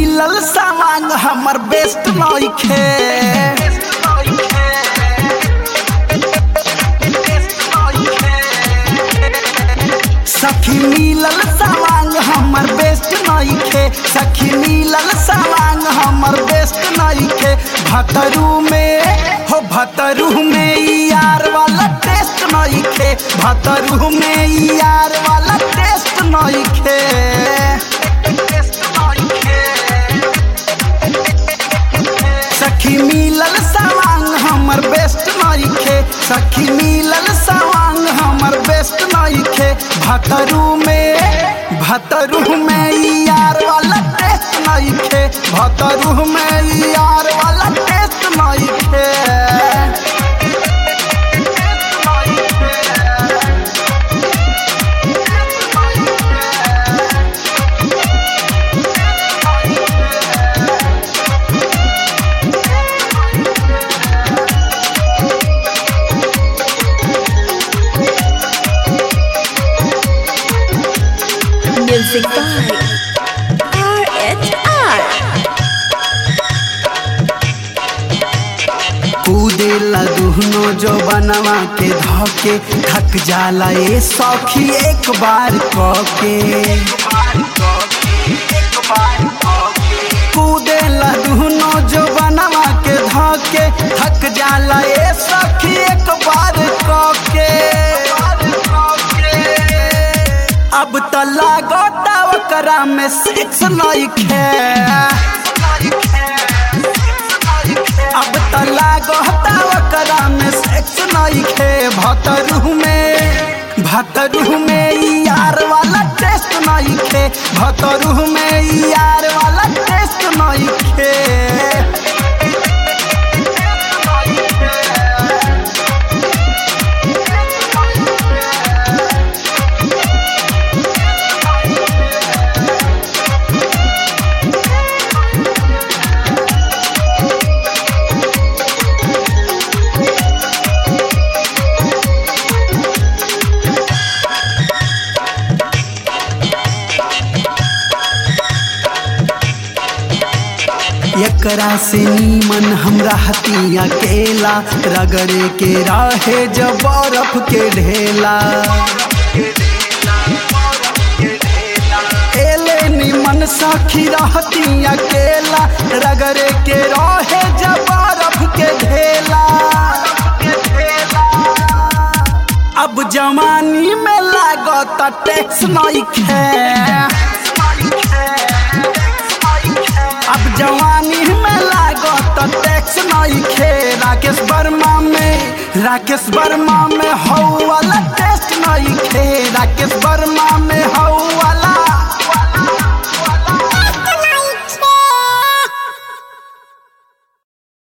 मिलल सामान हमर बेस्ट नइखे सखी मिलल सामान हमर बेस्ट नइखे सखी मिलल सामान हमर बेस्ट नइखे भतरू में हो भतरू में ई यार वाला टेस्ट नइखे भतरू में ई यार वाला टेस्ट नइखे सखी मिलल सामान हमर बेस्ट नइखे सखी मिलल सामान हमर बेस्ट नइखे भतरू में भतरू में ई यार वाला टेस्ट नइखे भतरू में ई यार वाला टेस्ट नइखे Music by RHR. कूदेला दुहनो जो बनवा के धके थक जाला ए सखी एक बार कके कूदेला दुहनो जो बनवा के धके थक जाला ए सखी एक बार कके अब त लागता ओकरा में सिक्स नइखे अब त लागता ओकरा में सेक्स नइखे भतरू में भतरू में ई यार वाला टेस्ट नइखे भतरू में ई यार वाला टेस्ट नइखे एकरा से नीमन हमरा हतिया केला रगड़े के राहे जब बर्फ के ढेला एले निमन सखी रहतिया केला रगड़े के रहे जब बर्फ के ढेला अब जवानी में लागत टैक्स नइखे अब जवानी में लागत टैक्स नइखे राकेश वर्मा में राकेश वर्मा में हौ वाला टेस्ट नइखे राकेश वर्मा